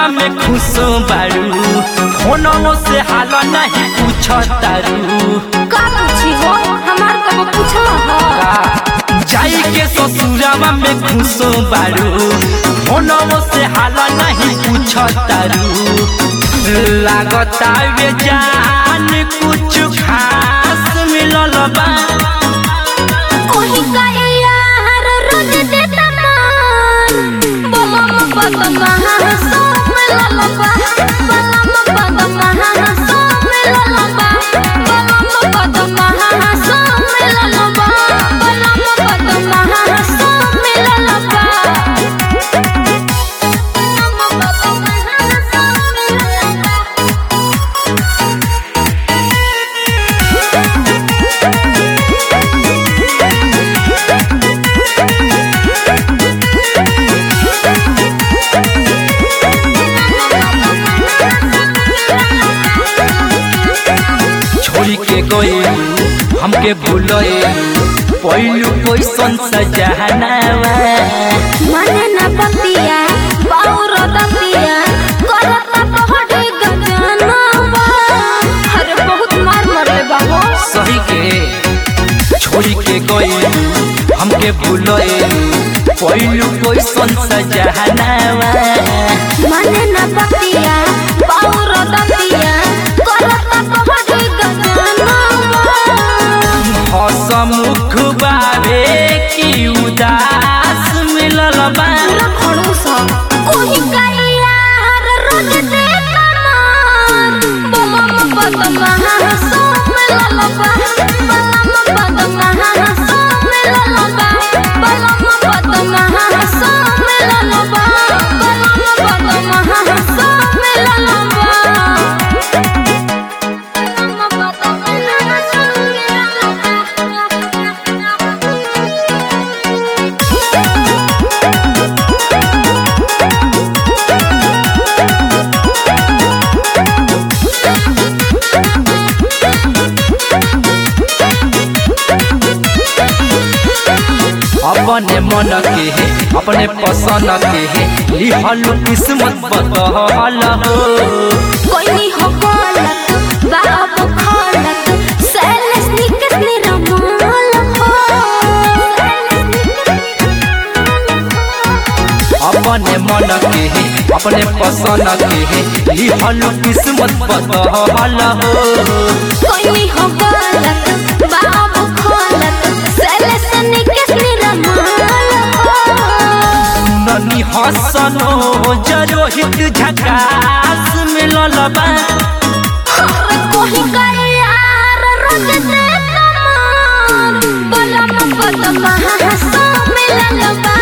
ससुरवा में खुश बारू फोनवो से हाल नहीं पूछ तारू का पूछी हो हमार कबो पूछला हो जाई के ससुरवा में खुश बारू फोनवो से हाल नहीं पूछ तारू लागता वे जान कुछ खास मिलल बा कोही का यार रोज देता मान बलम पद महा सो मिलल बा बलम पद महा सो मिलल बा बलम पद महा सो मिलल बा बलम पद महा सो मिलल बा बलम पद महा सो मिलल बा छोड़ी के गए हमके भूलए पहलू कैसन सजहनावा मने न पतिया बाउर दतिया करता पहड़े गजनवा अरे बहुत मार मरे बाबू सही के छोड़ी के गए हमके भूलए पहलू कैसन सजहनावा मने न पतिया बाउर दतिया करता पहड़े गजनवा हसमुख बाबे की उदास मिलल बा पूरा खड़ूस कोही यार रोज देता मान बलम पद महा सो मिलल बा बलम पद महा सो मिलल बा बलम पद महा सो मिलल बा बलम पद महा सो मिलल बा बलम पद महा सो अपने मन के है अपने पसंद के है लिहल किस्मत बदहल हो कोई हो गलत बाबू खलत सैलस निकस निरमाल हो अपने मन के है अपने पसंद के है लिहल किस्मत बदहल हो कोई हो गलत बाबू खलत सैलस निकस निरमाल हो ननी हसनो जरोहित झकास मिलल बा अरे कोई का यार रोज देता मान बलम पद महा सो मिलल बा